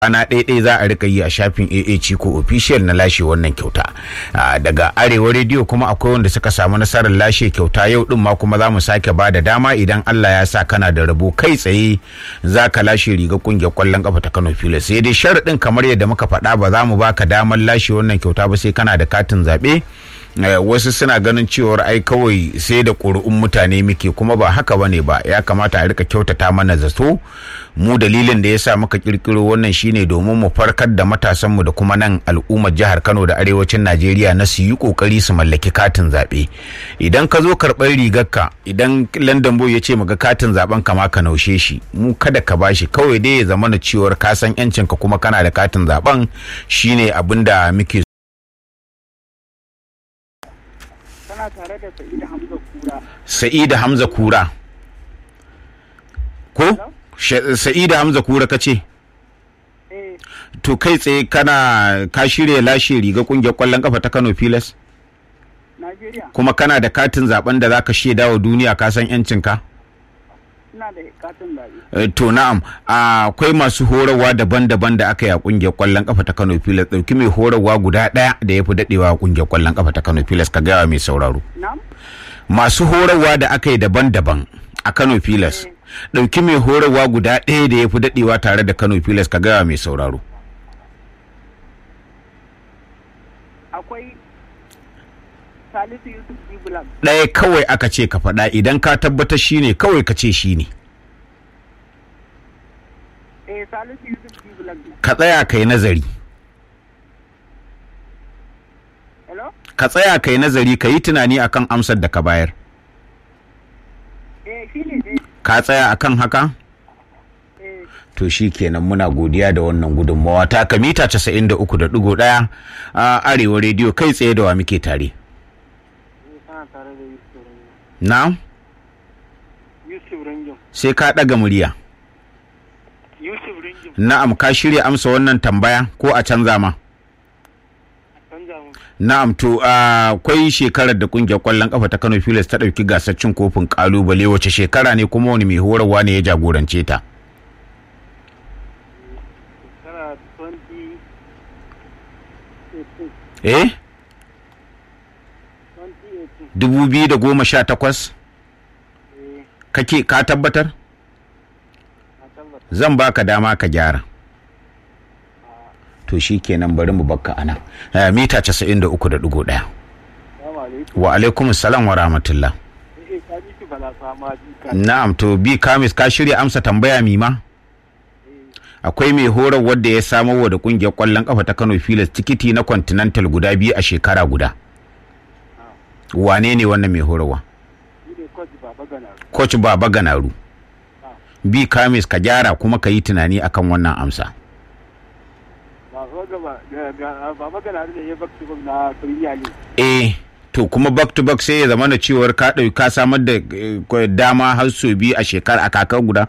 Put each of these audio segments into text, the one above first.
rana ɗaya za a rika yi a shafin AA Chico official na lashe wannan kyauta daga arewa rediyo kuma akwai wanda suka samu nasarar lashe kyauta yau din ma kuma za mu sake ba da dama idan Allah ya sa kana da rabo kai tsaye za ka lashe riga kungiyar kwallon kafa ta Kano Pilas sai dai sharaɗin kamar yadda muka faɗa ba za mu baka damar lashe wannan kyauta ba sai kana da katin zaɓe wasu suna ganin cewar ai kawai sai da ƙuri'un mutane muke kuma ba haka bane ba ya kamata a rika kyautata mana zato mu dalilin da ya sa muka kirkiro wannan shine domin mu farkar da matasanmu da kuma nan al'ummar jihar Kano da arewacin Najeriya na su yi kokari su mallaki katin zaɓe idan ka zo karɓar rigarka idan London Boy ya ce ga katin zaben ka ma ka naushe shi mu kada ka bashi kawai dai ya zama na cewar ka san yancinka kuma kana da katin zaben shine abin da muke kana tare da Sa'ida Hamza Kura. Sa'ida Hamza Kura. Ko? Sa'ida Hamza Kura ka ce? Eh, To kai tsaye kana ka shirya lashe riga kungiyar kwallon kafa ta Kano Pilas? Najeriya Kuma kana da katin zaben da zaka shaida wa duniya ka san yancinka? ina da katin zaɓe. Eh, To na'am, akwai masu horarwa daban-daban da aka yi a kungiyar kwallon kafa ta Kano Pilas. Dauki mai horarwa guda ɗaya da ya fi daɗewa a kungiyar kwallon kafa ta Kano Pilas ka gaya wa mai sauraro. Na'am? masu horarwa da aka yi daban-daban a Kano Pilas. Ɗauki mai horarwa guda ɗaya da ya fi daɗewa tare da Kano Pilas ka gaya mai sauraro. Akwai Salisu Yusuf Jibulan. Ɗaya kawai aka ce ka faɗa idan ka tabbatar shi ne kawai ka ce shi ne. Eh, Salisu Yusuf Jibulan. Ka tsaya ka yi nazari. Hello? Ka tsaya ka yi nazari ka yi tunani akan amsar da ka bayar. Eh, shi ne dai. Ka tsaya akan haka? Eh, To shi kenan muna godiya da wannan gudunmawa ta ka mita 93.1 a Arewa rediyo kai tsaye da wa muke tare. kana tare da Yusuf Rangin. Na? Yusuf Rangin. Sai ka ɗaga murya. Yusuf Rangin. Na'am ka shirya amsa wannan tambaya ko a canza ma? Canza mu. Na'am to akwai shekarar da kungiyar kwallon kafa ta Kano Pilas ta ɗauki gasar cin kofin kalubale wace shekara ne kuma wani mai horarwa ne ya jagorance ta? Kana 20... Eh? 2018. 2018 Eh, kake ka tabbatar? na tabbata. Zan baka dama ka gyara. To shi kenan bari mu bakka anan. Eh, mita 93.1. Salamu alaikum. Wa alaikum salam wa rahmatullah. Eh, ka ji shi bala sama jika. Na'am to bi kamis ka shirya amsa tambaya mima? Akwai mai horar wadda ya samo wa da kungiyar kwallon kafa ta Kano Pilas tikiti na Continental guda biyu a shekara guda. Wane ne wannan mai horarwa? Shi ne Coach Baba Ganar. Coach Baba Ganaru. Bi kamis ka gyara kuma ka yi tunani akan wannan amsa. Baba Gaba- ga- ga- Baba Ganar ne ya bakci na Premier League. Eh to kuma back to back sai ya zama na cewar ka ɗauki ka samar da eh, dama har sau biyu a shekara a kakar guda?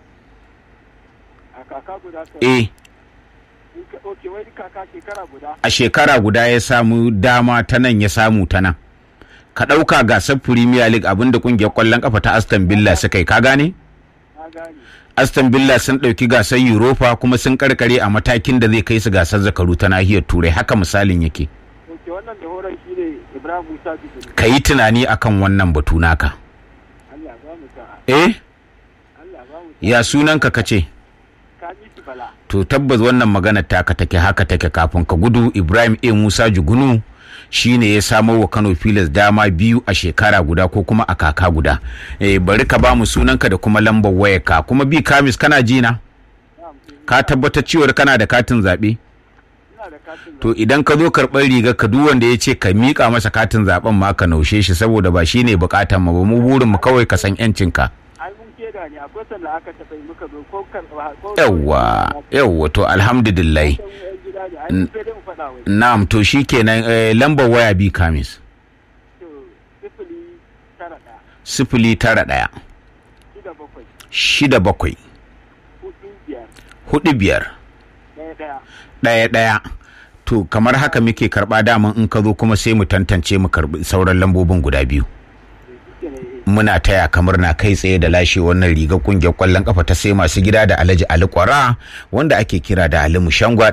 A kaka guda ka. Eh In ka- Ok, wai kaka shekara guda. a shekara guda ya samu dama ta nan ya samu ta nan. Ka ɗauka gasar Premier League abinda kungiyar ƙwallon ƙafa ta Aston Villa suka yi ka gane? Na gane. Aston Villa sun ɗauki gasar Europa kuma sun karkare a matakin da zai kai su gasar zakaru ta nahiyar Turai haka misalin yake. Ok, wannan da horon shi ne Ibrahim Musa Jibril. Ka yi tunani akan wannan batu naka. Allah ba mu sa'a. Eh? Allah ba mu Ya sunanka ka ce? Ka ji shi bala. To tabbas wannan magana taka take haka take kafin ka gudu Ibrahim A. Musa Jugunu shine ya samo wa Kano Pilas dama biyu a shekara guda ko kuma a kaka guda. Eh, bari ka ba mu sunanka da kuma lambar wayarka kuma bi kamis kana ji na? Na'am, eh, Ka tabbatar cewar kana da katin zaɓe? ina da katin To idan ka zo karɓar riga ka duk wanda ya ce ka miƙa masa katin zaɓen ma ka naushe shi saboda ba shi ne buƙatan mu ba mu burin mu kawai ka san 'yancinka. ai mun keda ne akwai sanda aka taɓa yi muka zo ko kan ko Yawwa, yawwa to alhamdulillah. Yan gida ne ai mun sai dai mu faɗa wai Na'am to shikenan eh, lambar waya bi kamis. to sifili tara ɗaya sifili tara ɗaya shida bakwai shida bakwai hudu biyar hudu biyar ɗaya ɗaya ɗaya ɗaya to kamar haka muke karɓa daman in ka zo kuma sai mu tantance mu karɓi sauran lambobin guda biyu to shi ne muna taya kamar na kai tsaye da lashe wannan rigar kungiyar kwallon kafa ta sai masu gida da alhaji ali kwara wanda ake kira da ali mushangwa